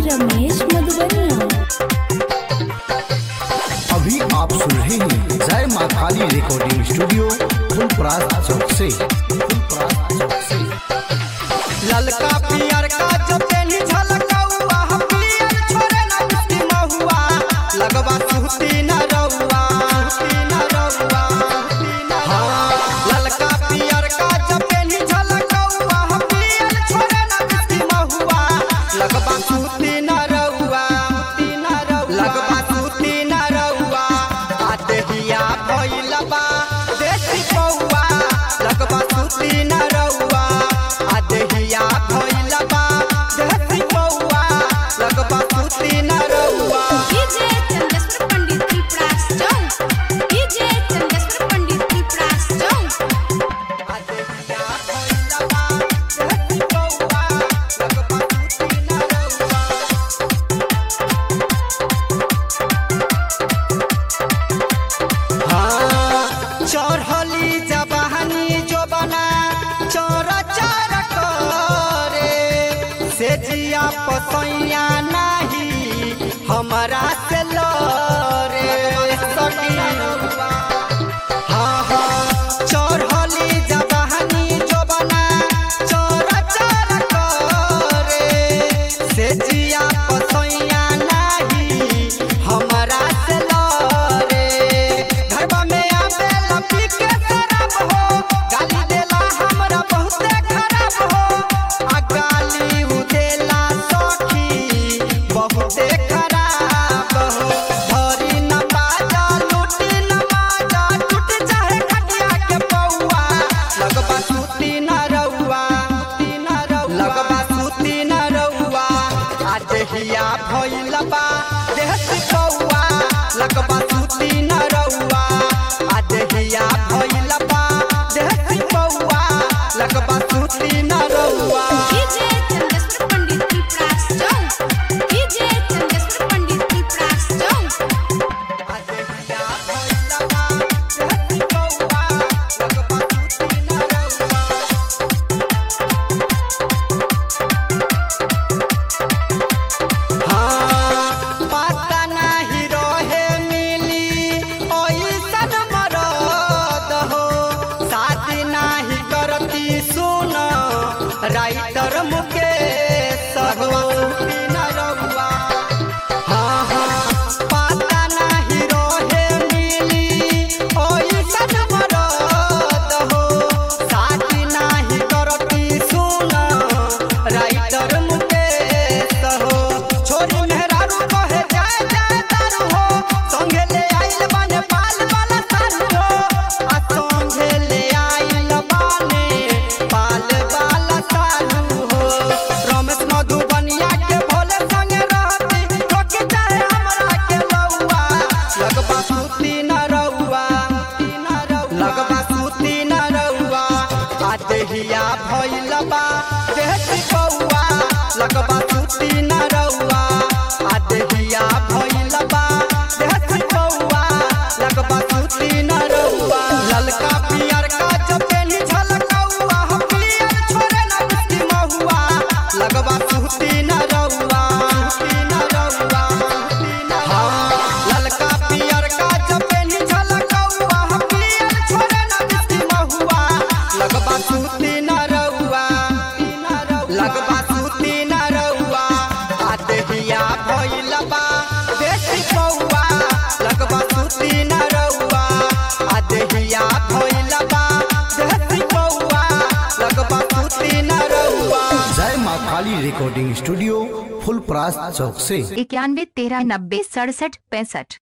रमेश मधुबनिया अभी आप सुन रहे हैं जय माँ काली रिकॉर्डिंग स्टूडियो फुलपरास चौक से फुलपरास चौक से ललका पियर का जो पेनी झलकौआ हम पियर छोरे ना किसकी महुआ लगवा सुहती न रउआ सुहती न रउआ हाँ, ललका पियर का जो पेनी झलकौआ हम पियर छोरे ना किसकी महुआ लगवा सुहती न रउआ सुहती न रउआ लगवा सुहती न रउआ आ देहिया भइल बा देसी कौआ लगवा सुहती न रउआ आ देहिया भइल बा देसी कौआ लगवा सुहती न रउआ डीजे चंदेश्वर पंडित की प्रास चौक डीजे चंदेश्वर पंडित की प्रास चौक आ देहिया भइल बा देसी कौआ लगवा सुहती न रउआ हाँ, चढ़ली जबानी जो बना चोर चार करे से जिया पसैया नहीं हमारा से लरे सखी हाँ हाँ चढ़ली जबानी जो बना चोर चार करे से जिया पसैया नहीं हमारा से लरे घरवा में आवे लपी के शराब हो गाली देला हमरा बहुते खराब हो आ गाली उ देला सखी बहुते खराब हो धरी न बाजा लूटी न बाजा टूट चाहे खटिया के पौआ लगबा सूती न रउआ लगबा सूती न रउआ आ देहिया भइल बा देहसी कौआ लगबा सूती न रउआ आ देहिया भइल बा देहसी कौआ लगबा सूती न रउआ डीजे चंदेश्वर पंडित की प्रास चौक डीजे चंदेश्वर पंडित की प्रास चौक आ देहिया भइल बा देहसी कौआ लगबा सूती न रउआ हाँ, पता नाही रहे मिली ओइसन मरद हो शादी नाही करती सुन राइटर मुकेश हो बिना रउआ हाँ हाँ पता नाही रहे मिली ओइसन मरद हो शादी नाही करती सुन राइटर मुकेश हो छोरी मेहरारू कहे जाए जाए तारू हो संगे ले आइल बाने पाल वाला सारू हो आ संगे ले आइल बाने पाल वाला सारू हो रमेश मधुबनिया के भोले संगे रहती रोके चाहे हमरा के लौआ लगबा सूती न रउआ लगबा सूती न रउआ आ देहिया भइल बा देहसी कौआ लगबा सूती न रउआ आ देहिया भइल बा देहसी कौआ लगबा सूती न रउआ ललका पियर का जो पेनी झलकौआ हम पियर छोरे ना किसकी महुआ लगबा सूती न रउआ सूती न रउआ हाँ, ललका पियर का जो पेनी झलकौआ हम पियर छोरे ना किसकी महुआ लगबा सूती न रउआ लगबा सूती न रउआ आ देहिया भइल बा देसी कौआ लगबा सूती न रउआ आ देहिया भइल बा देसी कौआ लगबा सूती न रउआ जय माँ काली रिकॉर्डिंग स्टूडियो फुलपरास चौक से इक्यानवे तेरह नब्बे सड़सठ पैंसठ